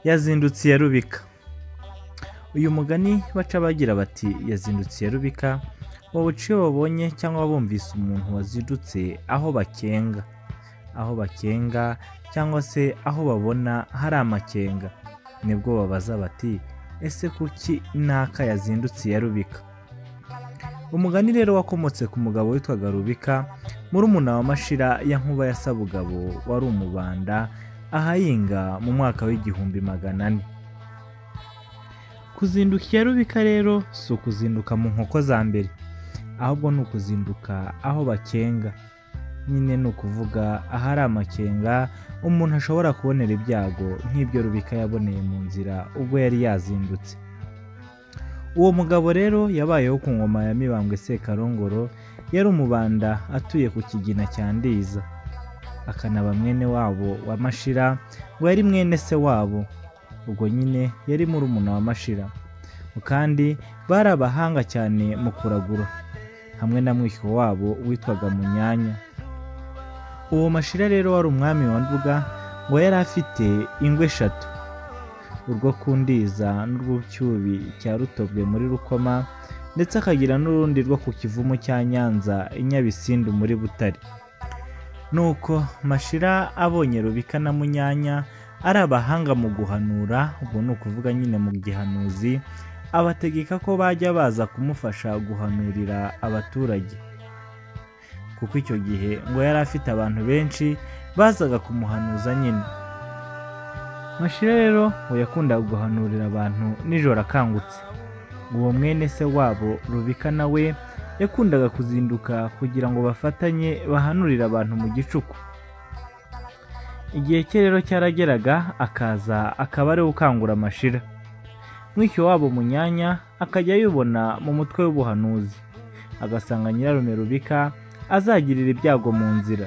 yazindutse iya rubika uyu mugani baca bagira bati yazindutse iya rubika bawuca iyo babonye cyangwa bumvise umuntu wazindutse aho bakenga aho bakenga cyangwa se aho babona hari amakenga nibwo babaza bati ese kuki naka yazindutse iya rubika umugani rero wakomotse ku mugabo witwaga rubika murumuna wa mashira ya nkuba ya sabugabo wari umubanda ahayinga mu mwaka w'igihumbi magana ane kuzinduka iya rubika rero si ukuzinduka mu nkoko za mbere ahubwo ni ukuzinduka aho bakenga nyine ni ukuvuga ahari amakenga umuntu ashobora kubonera ibyago nk'ibyo rubika yaboneye mu nzira ubwo yari yazindutse uwo mugabo rero yabayeho ku ngoma ya mibambwe sekarongoro yari umubanda atuye ku kigina cya ndiza akanaba mwene wabo wa mashira ngo yari mwene se wabo ubwo nyine yari murumuna wa mashira kandi bari abahanga cyane mu kuragura hamwe na mwishywa wabo witwaga munyanya uwo mashira rero wari umwami wa nduga ngo yari afite ingwe eshatu urwo kundiza n'urw'icyubi cya rutobwe muri rukoma ndetse akagira n'urundi rwo ku kivumu cya nyanza i nyabisindu muri butare nuko mashira abonye rubika na munyanya ari abahanga mu guhanura ubwo ni ukuvuga nyine mu gihanuzi abategeka ko bajya baza kumufasha guhanurira abaturage kuko icyo gihe ngo yari afite abantu benshi bazaga kumuhanuza nyine mashira rero ngo yakundaga guhanurira abantu nijoro akangutse uwo mwene se wabo rubika nawe yakundaga kuzinduka kugira ngo bafatanye bahanurire abantu mu gicuku igihe cye rero cyarageraga akaza akaba ariwe ukangura amashira mwishyo wabo munyanya akajya yibona mu mutwe w'ubuhanuzi agasanga nyirarume rubika azagirira ibyago mu nzira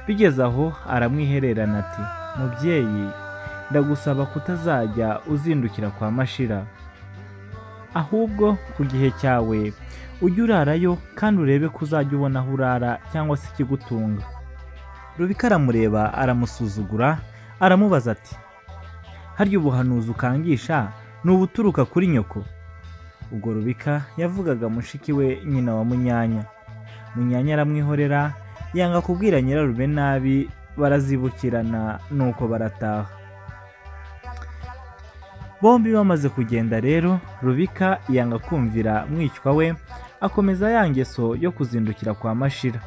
bigeze aho aramwihererana ati mubyeyi ndagusaba kutazajya uzindukira kwa mashira ahubwo ku gihe cyawe ujye urarayo kandi urebe ko uzajya ubona aho urara cyangwa se ikigutunga rubika aramureba aramusuzugura aramubaza ati harya ubuhanuzi ukangisha ni ubuturuka kuri nyoko ubwo rubika yavugaga mushiki we nyina wa munyanya munyanya aramwihorera yanga kubwira nyirarume nabi barazibukirana nuko barataha bombi bamaze kugenda rero rubika yanga kumvira mwishywa we akomeza ya ngeso yo kuzindukira kwa mashira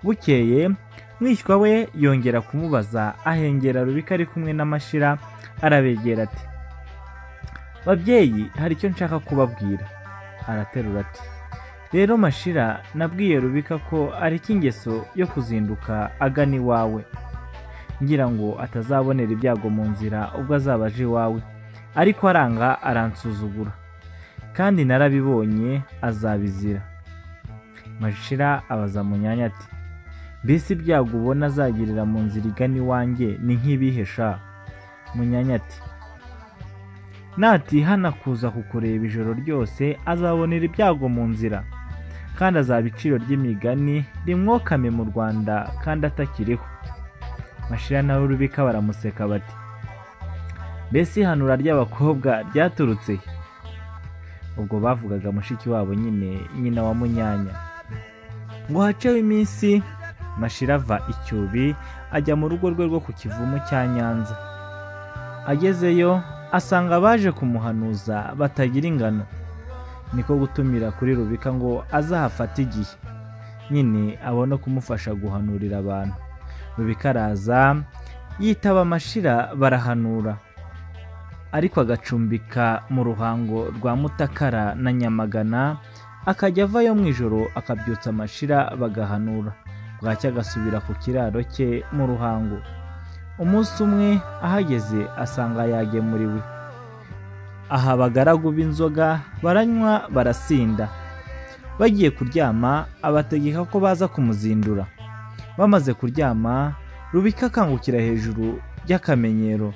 bukeye mwishywa we yongera kumubaza ahengera rubika ari kumwe na mashira arabegera ati babyeyi hari icyo nshaka kubabwira araterura ati rero mashira nabwiye rubika ko areka ingeso yo kuzinduka agana iwawe ngira ngo atazabonera ibyago mu nzira ubwo azaba aje iwawe ariko aranga aransuzugura kandi narabibonye azabizira mashira abaza munyanya ati mbese ibyago ubona azagirira mu nzira igana iwanjye ni nk'ibihesha munyanya ati natihana kuza kukureba ijoro ryose azabonera ibyago mu nzira kandi azaba iciro ry'imigani rimwokame mu rwanda kandi atakiriho mashira nawe rubika baramuseka bati mbese ihanura ry'abakobwa ryaturutse he ubwo bavugaga mushiki wabo nyine nyina wa munyanya ngo haceho iminsi mashira ava icyubi ajya mu rugo rwe rwo ku kivumu cya nyanza agezeyo asanga abaje kumuhanuza batagira ingano niko gutumira kuri rubika ngo azahafate igihe nyine abone kumufasha guhanurira abantu rubika araza yitaba amashira barahanura ariko agacumbika mu ruhango rwa mutakara na nyamagana akajya avayo mu ijoro akabyutsa amashira bagahanura bwacya agasubira ku kiraro cye mu ruhango umunsi umwe ahageze asanga yagemuriwe aha abagaragu b'inzoga baranywa barasinda bagiye kuryama abategeka ko baza kumuzindura bamaze kuryama rubika akangukira hejuru y'akamenyero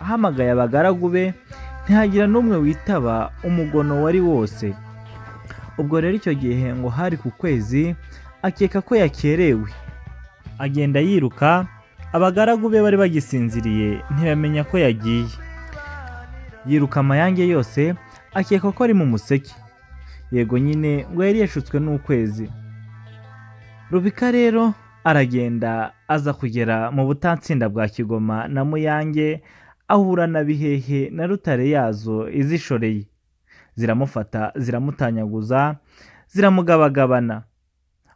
ahamagaye abagaragu be ntihagira n'umwe witaba umugono wari wose ubwo rero icyo gihe ngo hari ku kwezi akeka ko yakerewe agenda yiruka abagaragu be bari bagisinziriye ntibamenya ko yagiye yiruka amayange yose akeka ko ari mu museke yego nyine ngo yari yashutswe n'ukwezi rubika rero aragenda aza kugera mu butatsinda bwa kigoma na muyange ahura na bihehe na rutare yazo izishoreye ziramufata ziramutanyaguza ziramugabagabana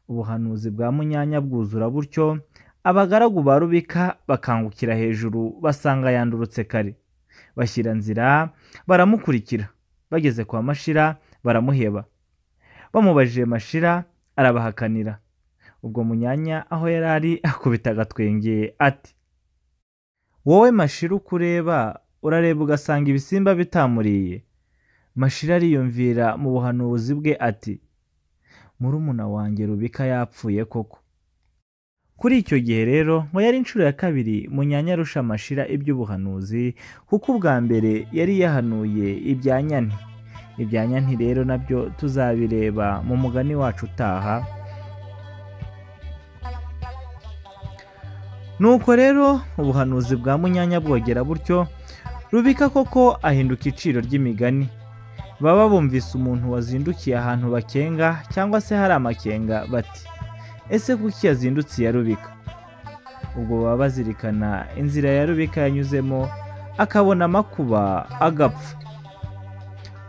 ubuhanuzi bwa munyanya bwuzura butyo abagaragu ba rubika bakangukira hejuru basanga yandurutse kare bashyira nzira baramukurikira bageze kwa mashira baramuheba bamubajije mashira arabahakanira ubwo munyanya aho yari ari akubita agatwenge ati wowe mashira uko ureba urareba ugasanga ibisimba bitamuriye mashira ariyumvira mu buhanuzi bwe ati murumuna wanjye rubika yapfuye koko kuri icyo gihe rero ngo yari inshuro ya kabiri munyanya arusha amashira iby'ubuhanuzi kuko ubwa mbere yari yahanuye ibya nyane ibya nyane rero nabyo tuzabireba mu mugani wacu utaha nuko rero ubuhanuzi bwa munyanya bwogera butyo rubika koko ahinduka iciro ry'imigani baba bumvise umuntu wazindukiye ahantu bakenga cyangwa se hari amakenga bati ese kuki yazindutse iya rubika ubwo baba bazirikana inzira ya rubika yanyuzemo akabona amakuba agapfa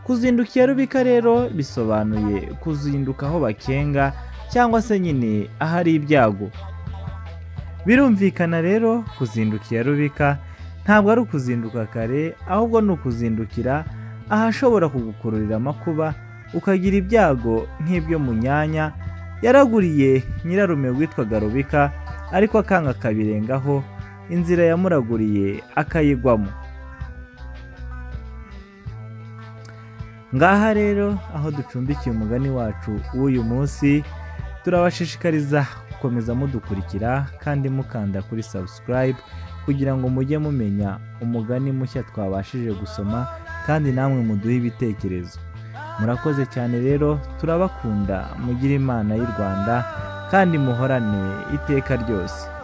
kuzinduka iya rubika rero bisobanuye kuzinduka aho bakenga cyangwa se nyine ahari ibyago birumvikana rero kuzinduka iya rubika ntabwo ari ukuzinduka kare ahubwo ni ukuzindukira ahashobora kugukururira amakuba ukagira ibyago nk'ibyo mu nyanya yaraguriye nyirarume witwaga rubika ariko akanga akabirengaho inzira yamuraguriye akayigwamo ngaha rero aho ducumbikiye umugani wacu w'uyu munsi turabashishikariza gukomeza mudukurikira kandi mukanda kuri subscribe kugira ngo mujye mumenya umugani mushya twabashije gusoma kandi namwe muduhe ibitekerezo murakoze cyane rero turabakunda mugire imana y'u rwanda kandi muhorane iteka ryose